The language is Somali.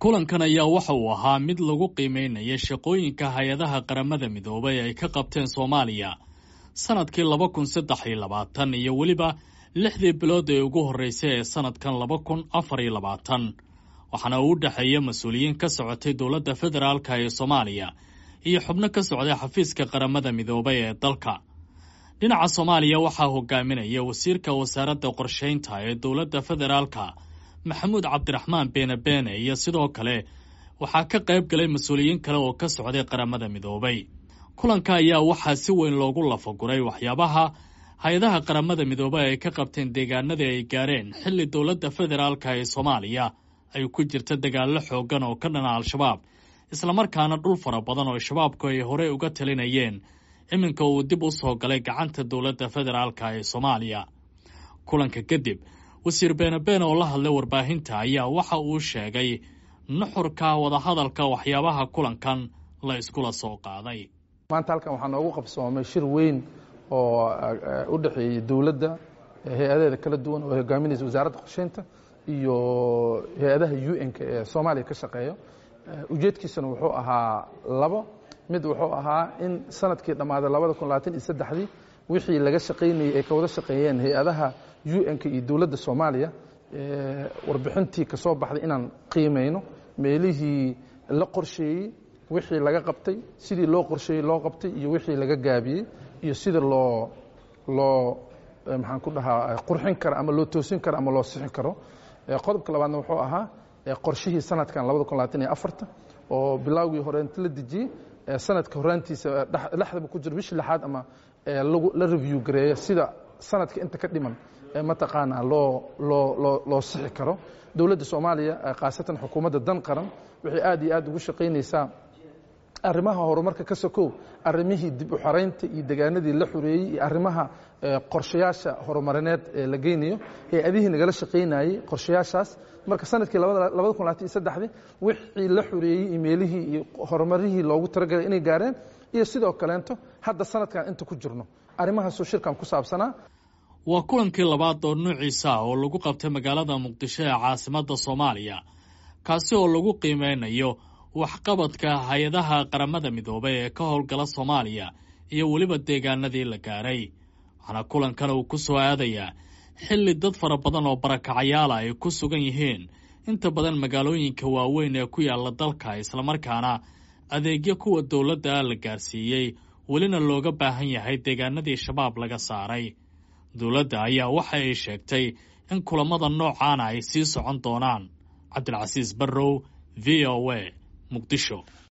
kulankan ayaa waxa uu ahaa mid lagu qiimeynaya shaqooyinka hay-adaha qaramada midoobay ay ka qabteen soomaaliya sanadkii laba kun saddex iyo labaatan iyo weliba lixdii bilood ee ugu horreysay ee sanadkan laba kun afar iyo labaatan waxaana uu u dhexeeya mas-uuliyiin ka socotay dowladda federaalka ee soomaaliya iyo xubno ka socday xafiiska qaramada midoobay ee dalka dhinaca soomaaliya waxaa hogaaminaya wasiirka wasaaradda qorshaynta ee dowladda federaalka maxamuud cabdiraxmaan beene beene iyo sidoo kale waxaa ka qayb galay mas-uuliyiin kale oo ka socday qaramada midoobay kulanka ayaa waxaa si weyn loogu lafaguray waxyaabaha hay-adaha qaramada midoobay ay ka qabteen deegaanadii ay gaareen xilli dowladda federaalka ee soomaaliya ay ku jirta dagaallo xooggan oo ka dhana al-shabaab islamarkaana dhul fara badan oo shabaabku ay horey uga talinayeen iminka uu dib u soo galay gacanta dowladda federaalka ee soomaaliya kulanka kadib wasiir beene beene oo la hadlay warbaahinta ayaa waxa uu sheegay nuxurka wadahadalka waxyaabaha kulankan la iskula soo qaaday maanta halkan waxaa noogu qabsoomay shir weyn oo u dhexeeyey dowladda hay-adaheeda kala duwan oo hogaaminaysa wasaaradda qorsheynta iyo hay-adaha u n-ka ee soomaaliya ka shaqeeya ujeedkiisana wuxuu ahaa labo mid wuxuu ahaa in sanadkii dhammaaday labada kun labaatan iyo saddexdii wixii laga shaqaynayey ay ka wada shaqeeyeen hay-adaha u n-ka iyo dowladda soomaaliya warbixintii ka soo baxday inaan qiimayno meelihii la qorsheeyey wixii laga qabtay sidii loo qorsheeyey loo qabtay iyo wixii laga gaabiyey iyo sida loo loo maxaan ku dhahaa qurxin karo ama loo toosin karo ama loo sixin karo qodobka labaadna wuxuu ahaa qorshihii sanadkan labada kun labaatan iyo afarta oo bilaawgii hore inta la dejiyey sanadka horaantiisa dhexdaba ku jiro bishii lixaad ama la review gareeyo sida sanadka inta ka dhiman mataqaanaa loo loo loo loo sixi karo dowladda soomaaliya khaasatan xukuumadda dan qaran waxay aad iyo aad ugu shaqaynaysaa arrimaha horumarka ka sokow arrimihii dib u xoraynta iyo degaanadii la xoreeyey iyo arrimaha qorshayaasha horumarineed ee la geynayo hay-adihii nagala shaqaynayey qorshayaashaas marka sanadkii labada kun labaatan iyo saddexdii wixii la xoreeyey iyo meelihii iyo horumarihii loogu talagalay inay gaareen iyo sidoo kaleento hadda sanadkan inta ku jirno arrimahaasoo shirkan ku saabsanaa waa kulankii labaad oo nuuciisa ah oo lagu qabtay magaalada muqdisho ee caasimadda soomaaliya kaasi oo lagu qiimeynayo waxqabadka hay-adaha qaramada midoobay ee ka howlgala soomaaliya iyo weliba deegaanadii la gaaray waxaana kulankan uu ku soo aadayaa xilli dad fara badan oo barakacayaala ay ku sugan yihiin inta badan magaalooyinka waaweyn ee ku yaalla dalka islamarkaana adeegyo kuwa dowladda la gaarsiiyey welina looga baahan yahay deegaanadii shabaab laga saaray dowladda ayaa waxa ay sheegtay in kulammada noocaana ay sii socon doonaan cabdilcasiis barrow v o a muqdisho